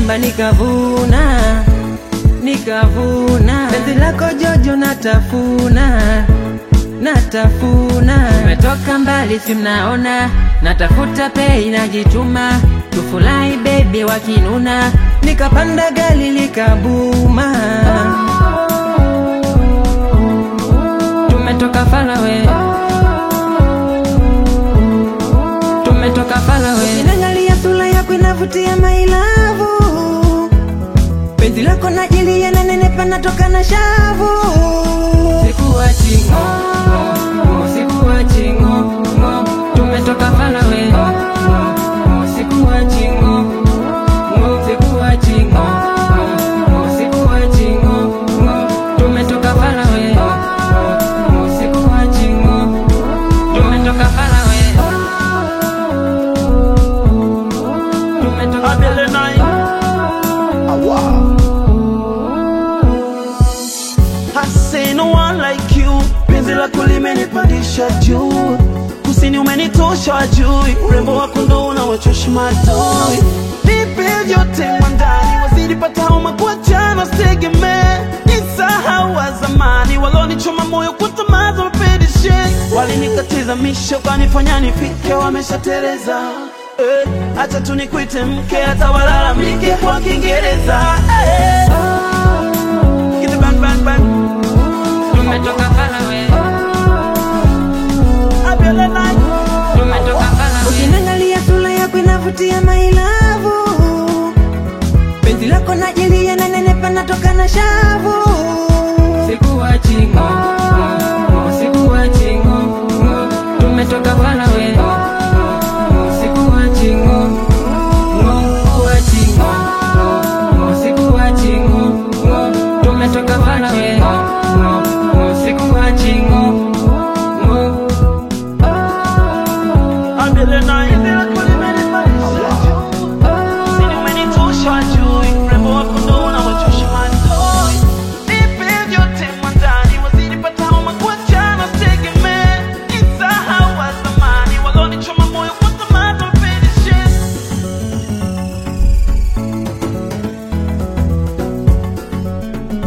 shamba nikavuna, nikavuna. Penzi lako Jojo natafuna, natafuna. Umetoka mbali si mnaona, natafuta pei najituma, tufurahi baby wakinuna, nikapanda gari likabuma. Tumetoka falawe, tumetoka falawe. Ukiniangalia sura yako inavutia mailavu, penzi lako najilia na nenepa natoka na shavu. Sikuachi ngo, ngo, sikuachi ngo, ngo, tumetoka falawe. Ngo, sikuachi ngo, ngo, sikuachi ngo, ngo, sikuachi ngo, ngo, tumetoka falawe. Ngo, sikuachi ngo, tumetoka falawe. Tumetoka Abele nine. Awa. I say no one like you. Penzi lako limenipandisha juu. Kusini umenitosha wajui. Urembo wako ndo unawachosha madoi. Nipe vyote mwandani. Wazidi pata homa kuachana sitegemee. Nisahau wa zamani. Walonichoma moyo kwa tamaa za mapendishe. Walinikatiza misho kanifanya nifike wameshatereza. Eh, acha tu nikuite mke hata walalamike kwa Kiingereza. Eh. Get the bang bang bang.